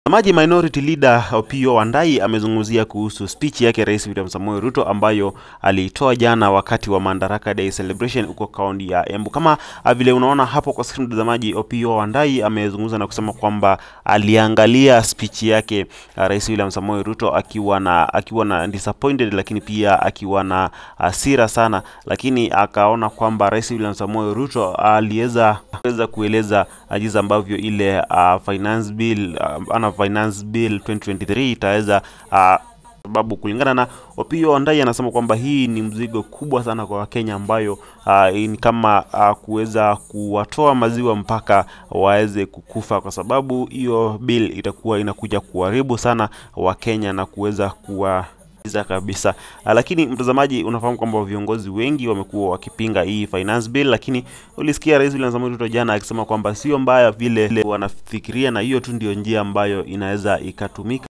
Mtazamaji, Minority Leader Opiyo Wandayi amezungumzia kuhusu speech yake Rais William Samoei Ruto ambayo aliitoa jana wakati wa Madaraka Day celebration huko kaunti ya Embu. Kama vile unaona hapo kwa screen, mtazamaji, Opiyo Wandayi amezungumza na kusema kwamba aliangalia speech yake Rais William Samoei Ruto akiwa na akiwa na disappointed, lakini pia akiwa na hasira sana, lakini akaona kwamba Rais William Samoei Ruto aliweza weza kueleza jinsi ambavyo ile uh, finance bill uh, ana finance bill 2023 itaweza uh, sababu kulingana na Opiyo Wandayi anasema kwamba hii ni mzigo kubwa sana kwa Wakenya ambayo uh, ni kama uh, kuweza kuwatoa maziwa mpaka waweze kukufa, kwa sababu hiyo bill itakuwa inakuja kuharibu sana Wakenya na kuweza kuwa za kabisa. Lakini mtazamaji, unafahamu kwamba viongozi wengi wamekuwa wakipinga hii finance bill, lakini ulisikia Rais William Samoei Ruto jana akisema kwamba sio mbaya vile wanafikiria, na hiyo tu ndio njia ambayo inaweza ikatumika